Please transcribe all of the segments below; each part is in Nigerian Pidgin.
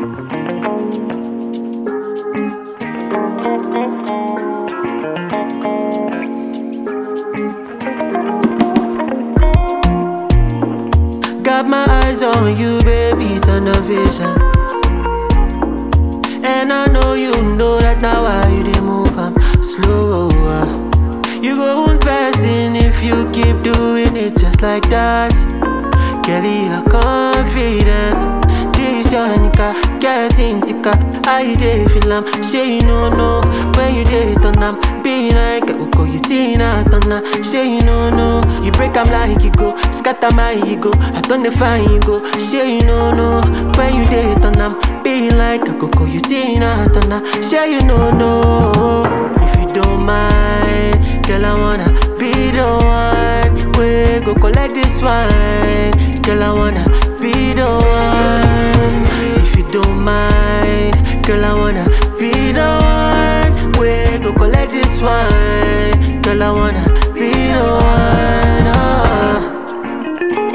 Got my eyes on you, baby, turn the vision. And I know you know that now why you dey move, I'm slower. You go on passing if you keep doing it just like that. Kelly, your confidence. This your nigga, getting thicker. I dey feel am, say you no know when you dey turn am. Be like Uko, you Tina Turner. Say you no know, you break am like you go, scatter my ego. I turn the fine you go. Say you no know when you dey turn am. Be like Coco, you Tina Turner. Say you no know if you don't mind, girl I wanna be the one. We go collect this wine, girl I wanna be the one. If you don't mind, girl I wanna be the one. We go collect this wine, girl I wanna be the one. ah.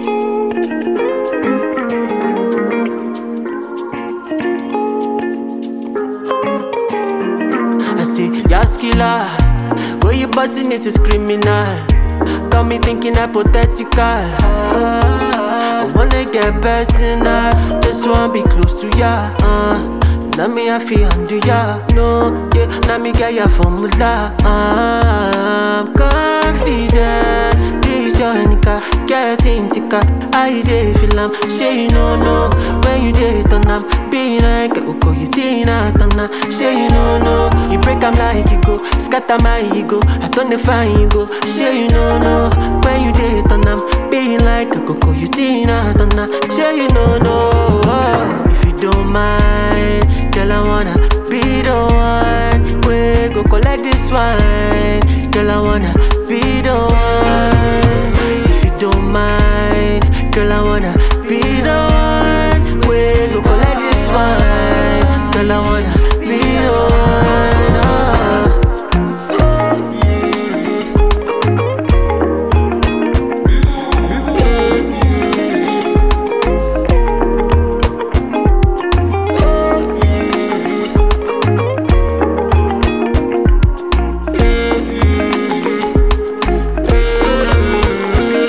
I say, Yas killer, where you busting it is criminal. Got me thinking hypothetical. Ah, I wanna get personal, just wanna be close to ya. Uh. Now me I feel under ya, no, yeah. Now me get ya formula. Ah, I'm confident. This your nigga, getting thicker. I dey feel am, say you no know when you dey turn am. Be like Uko, you Tina Turner. Say you no know, you break am like you go, scatter my ego. I turn the fine you go. Say you no know when you dey turn am. Be like Coco, you Tina Turner. Say you no know if you don't mind, girl I wanna be the one. We go collect this wine, girl I wanna be the one. If you don't mind, girl I wanna be the one. We go collect this wine, girl I wanna be the one. ah.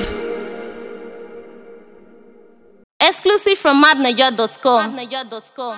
Exclusive from madniger.com.